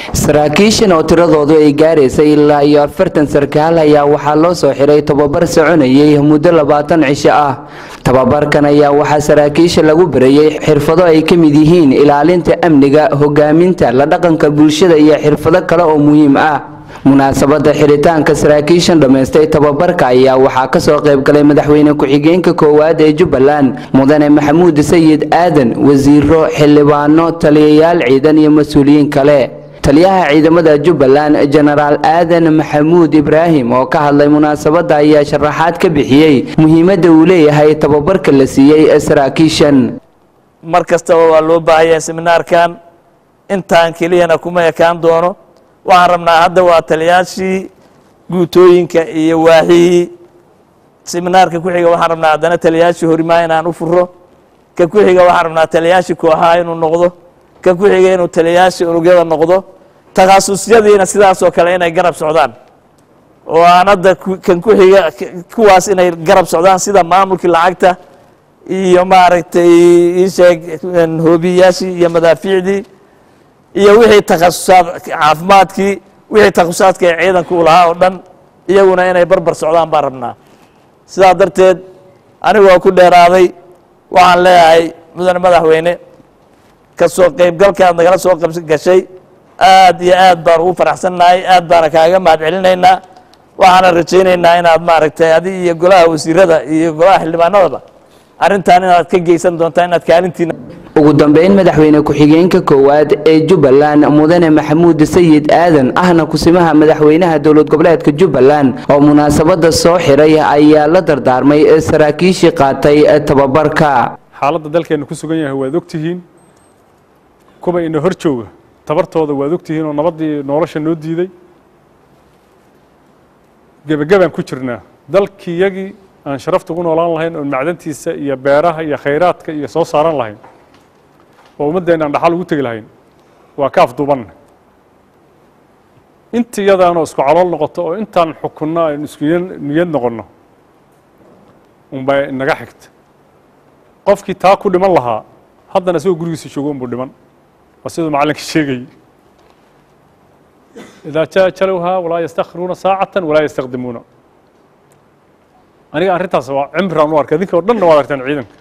saraakiishan oo tiradoodu ay gaaraysay ilaa iyo afartan sarkaal ayaa waxaa loo soo xiray tababar soconayay muddo labaatan cisho ah tababarkan ayaa waxaa saraakiisha lagu barayey xirfado ay ka mid yihiin ilaalinta amniga hogaaminta la dhaqanka bulshada iyo xirfado kale oo muhiim ah munaasabada xiritaanka saraakiishan dhammaystay tababarka ayaa waxaa kasoo qayb galay madaxweyne ku-xigeenka koowaad ee jubbaland mudane maxamuud sayid aadan wasiiro xildhibaano taliyayaal ciidan iyo mas-uuliyiin kale taliyaha ciidamada jubbaland jenaraal aadan maxamuud ibraahim oo ka hadlay munaasabada ayaa sharaxaad ka bixiyey muhiimadda uu leeyahay tababarka la siiyey saraakiishan mar kastaba waa loo baahaya seminaarkan intaan keliyana kuma ekaan doono waxaan rabnaa hadda waa taliyaashii guutooyinka iyo waahihii seminaarka ku xiga waxaan rabnaa haddana taliyaashii horimaa inaan u furo ka ku xiga waxaan rabnaa taliyaashii kooxaha inuu noqdo ka ku xiga inuu taliyaashii unugyada noqdo takhasusyadiina sidaasoo kale inay garab socdaan oo aan hadda kan ku xiga kuwaas inay garab socdaan sida maamulkii lacagta iyo maaragtay iisheeg hoobiyaashii iyo madaafiicdii iyo wixii takhasusaad caafimaadkii wixii takhasusaadka ee ciidanku u lahaa oo dhan iyaguna inay barbar socdaan baan rabnaa sidaa darteed anigoo ku dheeraaday waxaan leeyahay mudane madaxweyne ka soo qaybgalka aad nagala soo gashay aad iyo aad baan ugu faraxsannahay aad baana kaaga mahad celinaynaa waxaana rajaynaynaa inaad maaragtay adi iyo golaha wasiirada iyo golaha xildhibaanadaba arrintan inaad ka geysan doontaa inaad kaalintiina ugu dambeyn madaxweyne ku-xigeenka koowaad ee jubbaland mudane maxamuud sayid aadan ahna kusimaha madaxweynaha dowlad goboleedka jubbaland oo munaasabada soo xiray ayaa la dardaarmay saraakiishii qaatay tababarka xaaladda dalkeenna ku sugan yahay waad ogtihiin kuwa ina hor jooga tabartooda waad ogtihiin oo nabaddii nolosha noo diiday gebagabaan ku jirnaa dalkiyagii aan sharafta ugu noolaan lahayn oon macdantiisa iyo beeraha iyo khayraadka iyo soo saaran lahayn oo ummaddeenna aan dhaxal ugu tegi lahayn waa ka afduubanna inta iyadaanoo isku calool noqoto oo intaan xukunno aynu isku niyad noqonno unbaa inaga xigta qofkii taa ku dhiman lahaa haddana isagoo gurigiisa joogo unbuu dhiman waa siduu macallinka sheegayay idaa jaa jalowhaa walaa yastakhiruuna saacatan walaa yastaqdimuuna aniga arrintaas waa cimraan u arkay idinka o dhanna waad argtaan ciidanka